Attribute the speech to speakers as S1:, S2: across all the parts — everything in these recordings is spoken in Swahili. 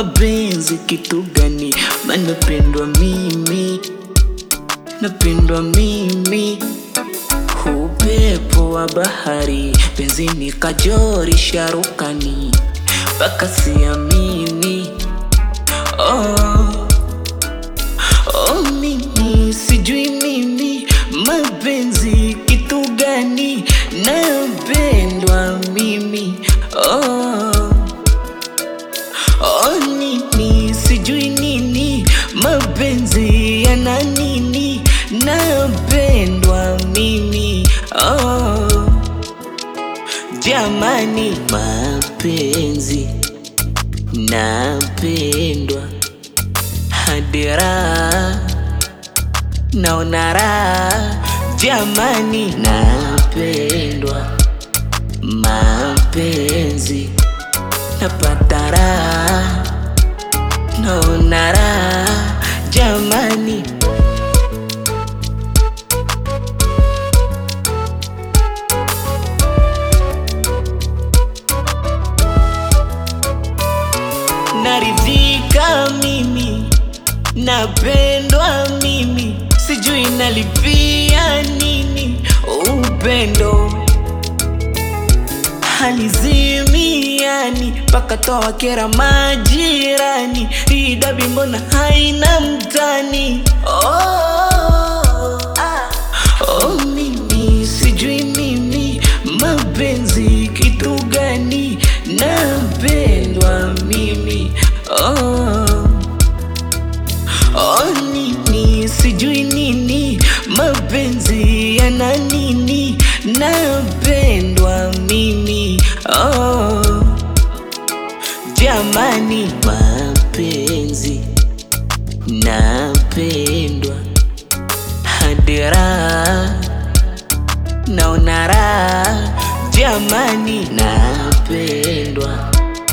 S1: mapenzi kitu gani? Manapendwa mimi, napendwa mimi, upepo wa bahari, penzi ni kajori sharukani, mpaka siamini. Oh, oh, mimi sijui mimi mapenzi kitu gani, napendwa mimi. Oh, oh, nini sijui nini mapenzi yana nini, napendwa mimi. Oh, jamani, mapenzi napendwa hadi raha naona raha jamani, napendwa mapenzi napata raha naona raha jamani. Naridhika mimi, napendwa mimi, sijui nalipia nini upendo halizimiani mpaka toa kera majirani, hii dabi mbona haina mtani? Oh, ah. oh, mimi sijui mimi mapenzi kitu gani, napendwa mimi oh. Oh, nini sijui nini mapenzi yana nini, napendwa mimi oh. Jamani, mapenzi napendwa hadi raha naona raha jamani, napendwa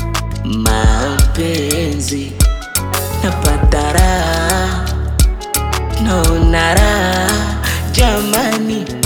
S1: mapenzi napata raha naona raha jamani.